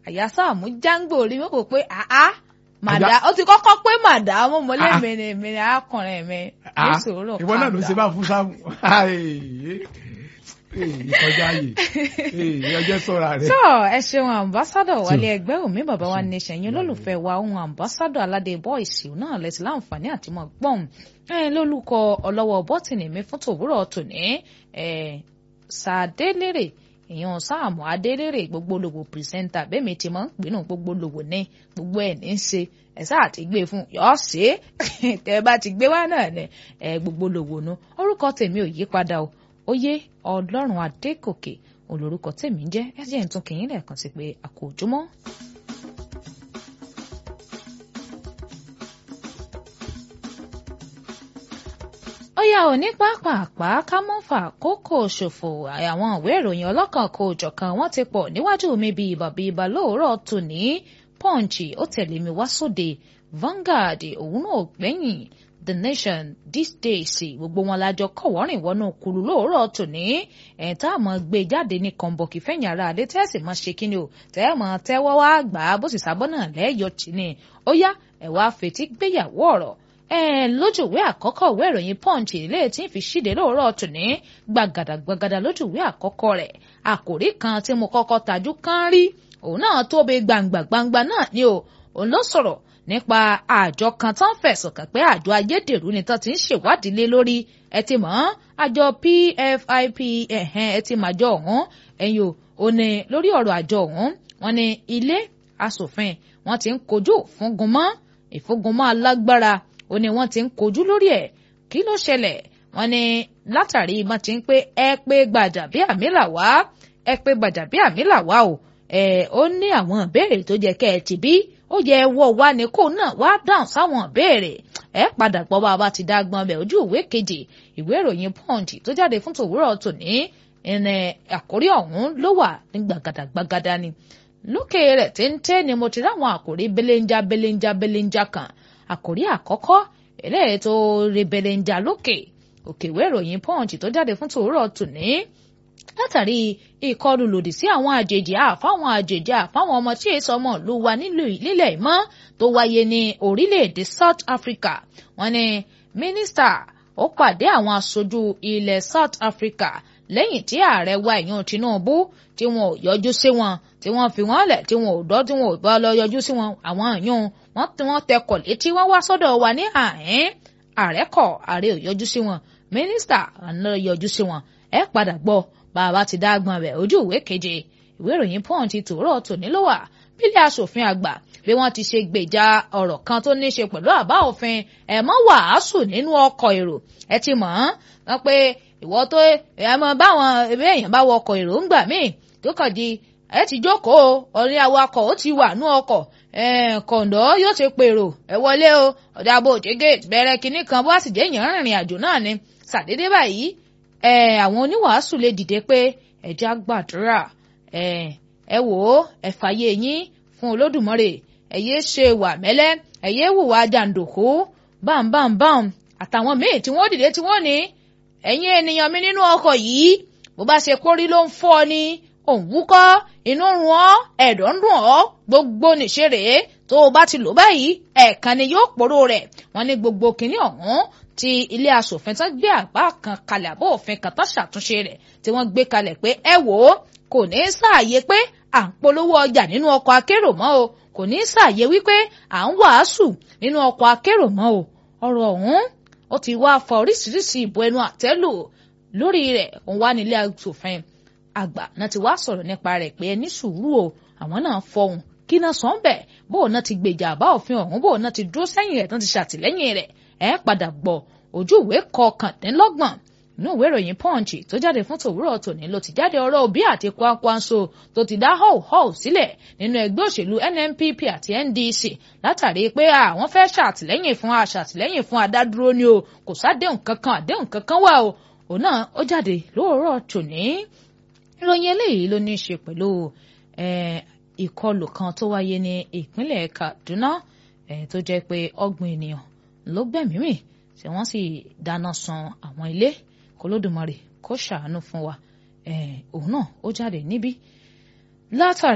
àyà sáàmù jáǹgbò rí wọ́n kò pé àá màdá ó ti kọ́kọ́ pé màdá mo mọ lé Ah. mèrè mèrè arákùnrin mi ní Ah, sòrò ìwọ náà ló ṣe bá fún sáàmù ìkọjá yìí ọjọ́ sọ́ra rẹ̀. tó ẹ ṣeun ambassadọ wálé ẹgbẹ́ òmí bàbá wa ní ṣẹ̀yìn olólùfẹ́ wa ohun ambassadọ aládé bọ́ìsì náà lẹ́sìn láǹfààní àti mọ̀ gbọ́n ẹ lólùkọ ọlọ́wọ́ bọ́tìnì mi fún tòwúrọ̀ tòní ẹ sàdélérè èèyàn sáàmù adélérè gbogbo lòwò pìrìsẹ́ńtà bẹ́ẹ̀ mi ti máa ń pinnu gbogbo lòwò ní gbogbo ẹ̀ ní í ṣe ẹ sáà ti gbé fún yọ ṣe é tẹ ẹ bá ti gbé wá náà ní ẹ gbogbo lòwò nu orúkọ tèmi ò yí padà o oyè ọlọ́run adékòkè olórúkọ tèmi ń jẹ́ ẹ jẹ́ ń tún kìyìn lẹ́ẹ̀kan sí pé a kò ojúmọ́. ó yá ò ní pápápá ká mọ́ fà kókò ṣòfò àwọn ìwé ìròyìn ọlọ́kan kò jọ̀kan wọ́n ti pọ̀ níwájú mi bíi bàbí ibà lóòrọ̀ tòní punch ó tẹ̀lé mi wá sóde Vanguard òun náà gbẹ̀yìn the nation this day sí gbogbo wọn lájọ kọ̀wọ́rìn wọnú kulu lóòrọ̀ tòní ẹ̀ tá a mọ̀ gbé jáde ní kọ̀ǹbọ̀kì fẹ̀yìn ara adé tẹ́sí mọ̀ ṣe kíni o tẹ́ mọ̀ tẹ́wọ́ wá gbà á bó sì sábọ́ náà lẹ́yọ̀ tì ní ó yá ẹ̀ wá fetí gbéyàwó ọ̀rọ̀ ẹ lójú ìwé àkọ́kọ́ ìwé ìròyìn punch ilé tí ń fi ṣíde lóòrọ̀ tòní gbàgàdà gbàgàdà lójú ìwé àkọ́kọ́ rẹ̀ àkòrí kan tí mo kọ́kọ́ tajú kán rí òun náà tóbi gbangba gbangba náà ni o òun ló sọ̀rọ̀ nípa àjọ kan tán fẹ̀sùn kàn pé àjọ ayédèrú ni tán ti ń ṣèwádìí lé lórí ẹ ti mọ̀ àjọ PFIP ẹ̀hẹ́n ẹ ti mọ̀ àjọ ọ̀hún ẹ̀yìn o ò ní lórí ọ̀rọ̀ àjọ ọ̀hún wọn ni ilé asòfin wọn ti ń kojú fúngunmọ́ ìfúngunmọ́ alágbára ó ní wọ́n ti ń kojú lórí ẹ̀ kí ló ṣẹlẹ̀ wọ́n ní látàrí wọ́n ti ń pé ẹ pé Gbàjàbíàmílà wá ẹ pé Gbàjàbíàmílà wá o ẹ ó ní àwọn ìbéèrè tó jẹ́ kẹ́ ẹ ti bí ó yẹ wọ wá ní kó náà wá dáhùn sáwọn ìbéèrè ẹ padà gbọ́ bá a bá ti dá gbọ́n bẹ̀ ojú ìwé kejì ìwé ìròyìn Punch tó jáde fún tòwúrọ̀ tòní ẹnẹ àkórí ọ̀hún ló wà ní gbàgàdà gbàgàdà ni lókè rẹ̀ téńté ni mo ti ráwọn àkórí belenja belenja belenja kan àkòrí àkọ́kọ́ eléyìí tó rebellenja lókè òkè ìwé ìròyìn punch tó jáde fún tòórọ̀ tòní látàrí ìkọlù lòdì sí àwọn àjèjì àfáwọn àjèjì àfáwọn ọmọ tí èso ọmọ ìlú wa nílẹ̀ ìmọ̀ tó wáyé ní orílẹ̀-èdè South Africa wọ́n ní mínísítà ó pàdé àwọn aṣojú ilẹ̀ South Africa lẹ́yìn tí ààrẹ wa ìyún Tinubu tí wọn ò yọjú sí wọn tí wọ́n fi wọ́n lẹ̀ tí wọn ò dọ́ tí wọn ò bá lọ yọjú sí wọn àwọn ìyún wọ́n tí wọ́n tẹkọ̀ létí wọ́n wá sọ́dọ̀ wa ní àhín ààrẹ kọ̀ ààrẹ ò yọjú sí wọn mínísítà àná yọjú sí wọn ẹ padà gbọ́ bàbá ti dágbọn rẹ̀ ojú ìwé keje ìwé ìròyìn Punch tòórọ̀ tòní ló wà bílẹ̀ asòfin àgbà bí wọ́n ti ṣe gbèjà ọ̀rọ̀ kan tó ní í ṣe pẹ̀lú àbá òfin ẹ̀ mọ́ wàásù nínú ọkọ̀ èrò ẹ ti mọ̀ ọ́n pé ìwọ tó ẹ mọ báwọn ewé èèyàn bá wọ ọkọ̀ èrò ń gbà míì tó kàn di ẹ ti jókòó orí awakọ̀ ó ti wà nú ọkọ̀ kọ̀ǹdọ́ yóò ṣe pèrò ẹ wọlé o ọ̀dà bò dé gate bẹ̀rẹ̀ kinní kan bó sì jẹ́ èèyàn rìnrìn àjò náà ni ṣàdédé báyìí àwọn oníwàásù lè dìde pé ẹja gbàdúrà ẹ wò ó ẹ fàyè yín fún olódùmarè ẹ yéé ṣe wà mẹ́lẹ́ ẹ yéé hùwà jàǹdùkú bámbámbám àtàwọn míì tí wọ́n dìde tí wọ́n ní ẹ̀yin ènìyàn mi nínú ọkọ̀ yìí bó bá ṣe kórí ló ń fọ́ ni òun wúkọ́ inú run ọ́ ẹ̀dọ̀ ń dùn ọ́ gbogbo nìṣe rèé tó o bá ti lò báyìí ẹ̀ẹ̀kan ni yóò pòrò rẹ̀ wọ́n ní gbogbo kìnìún ọ̀hún tí ilé asòfin tán gbé àbá kan kalẹ̀ àbọ̀ òfin kan tán ṣàtúnṣe rẹ̀ tí wọ́n gbé kalẹ̀ pé ẹ wò ó kò ní sáàyè pé à ń polówó ọjà nínú ọkọ̀ akérò mọ́ o kò ní sáàyè wípé à ń wàásù nínú ọkọ̀ akérò mọ́ o ọ̀rọ̀ ọ̀hún ó ti wá fa oríṣiríṣi ìbò ẹnu àtẹ́lù lórí rẹ̀ òun wá nílé asòfin àgbà náà ti wá sọ̀rọ̀ nípa rẹ̀ pé ẹni sùúrù o àwọn náà fọhùn kí náà sọ ń bẹ̀ bóun náà ti gbèjà àbá òfin ọ̀hún bóun náà ti dúró sẹ́yìn rẹ̀ tán ti ṣàtìlẹ́yìn rẹ̀ ẹ padà gbọ́ ojú ìwé kọkàndínlọ́gbọ̀n inú ìwé ìròyìn punch tó jáde fún tòwúrọ̀ tòní ló ti jáde ọ̀rọ̀ Obi àti Kwankwanso tó ti dá họ́wùhọ́wù sílẹ̀ nínú ẹgbẹ́ òṣèlú NNPP àti NDC látàrí pé àwọn fẹ́ ṣàtìlẹ́yìn fún aṣàtìlẹ́yìn fún adádúró ni o kò sádéhùn kankan àdéhùn kankan wà o òun náà ó jáde lóòrọ̀ tòní ìròyìn eléyìí ló ní í ṣe pẹ̀lú ìkọlù kan tó wáyé ní ìpínlẹ̀ Kaduna tó jẹ́ pé ọgbọ̀n ènìyàn ló gbẹ̀mí mì tí wọ́n sì dáná sun àwọn ilé kólódùmarè kó ṣàánú fún wa òun náà ó jáde níbí látàrí.